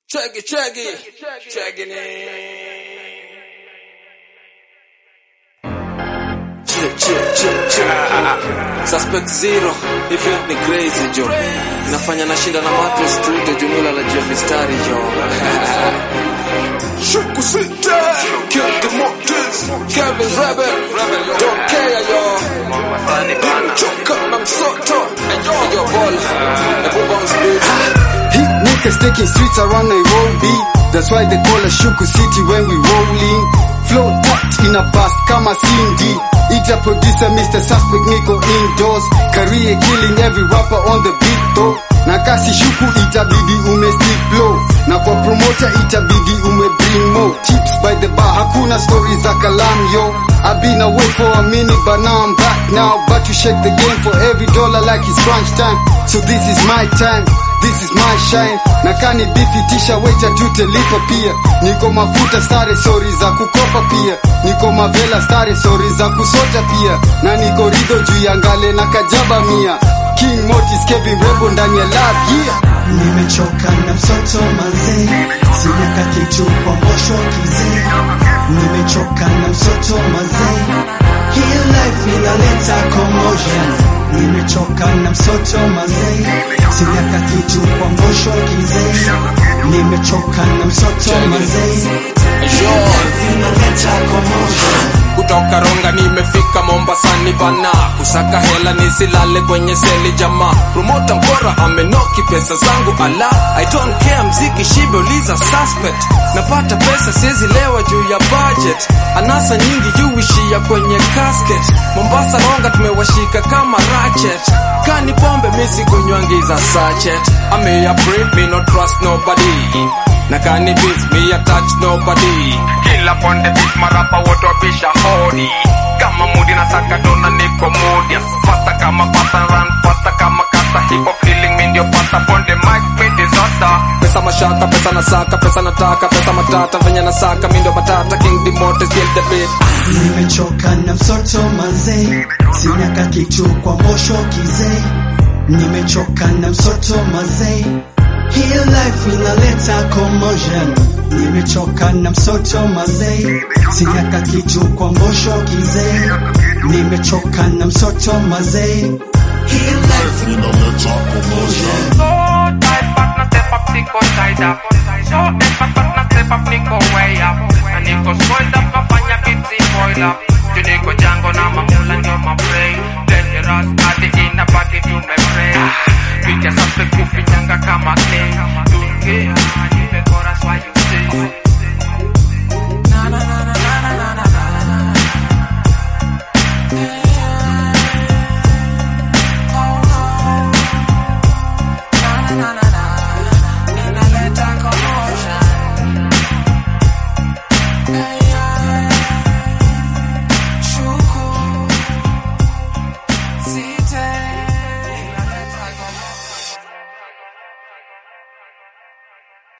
Check it, check it, checking it. Check, check, check, check. Suspect zero, hivi ni crazy jo. Nafanya nashinda na mato studio jumla la jua mistari jo. Shuku sita, kill the motives, Kevin Rebel, don't care yo. Choka na msoto, yo ball, ebu bounce beat. Heat niggas taking streets around Nairobi. That's why they call us Shuku City when we rolling. Flow tapped in a bust kama Cindy. Ita producer Mr. Suspect Nico indoors. Career killing every rapper on the beat though. Na kasi shuku itabidi ume stick low. Na kwa promoter itabidi ume bring more. Chips by the bar, hakuna stories za kalam yo. I've been away for a minute but now I'm back now. But you shake the game for every dollar like it's crunch time. So this is my time. This is my shine na kani bifi tisha waita tutelipa pia niko mafuta stare sori za kukopa pia niko mavela stare sori za kusota pia na niko rido juu ya ngale na kajaba mia King Motis Kevin Rebo ndani ya lab yeah Nimechoka na msoto mazee, sijaka kitu kwa mbosho kizee. Nimechoka na msoto mazee, hii life inaleta commotion. Nimechoka na msoto mazee, sijaka kitu kwa mbosho kizee. Nimechoka na msoto mazee, hii life inaleta commotion. kutoka Ronga nimefika Mombasani bana, kusaka hela nisilale kwenye seli jamaa. Promota mkora amenoki pesa zangu ala, I don't care mziki shibe uliza suspect. Napata pesa siwezi lewa juu ya budget, anasa nyingi juu ishia kwenye casket. Mombasa Ronga tumewashika kama ratchet, kani pombe misi kunywangiza sachet. I'm a break me no trust nobody na kani beats me a touch nobody kila ponde beat marapa wote wabisha hodi kama mudi na saka dona niko mudi fasta kama pasta run fasta kama kasa hip hop feeling mi ndio pasta ponde mic mi disaster pesa mashaka pesa na saka pesa nataka pesa matata venye na saka mi ndio matata king demotes kill the beat Nimechoka na msoto mazee, sinyaka kitu kwa mbosho kizee. Nimechoka na msoto mazee, hii life inaleta commotion. Nimechoka na msoto mazee, sinyaka kitu kwa mbosho kizee. Nimechoka na msoto mazee, hii life inaleta commotion. So tight, but not step up, niko tied up. So effort, but not step up, niko way up. Na niko spoiled up, nafanya biti boil up. Juu niko jango na mamula ndio maprey. Dangerous, hadi inabaki tumepray. Picha safi kufinyanga kama clay. Dungia, nipe chorus while you say.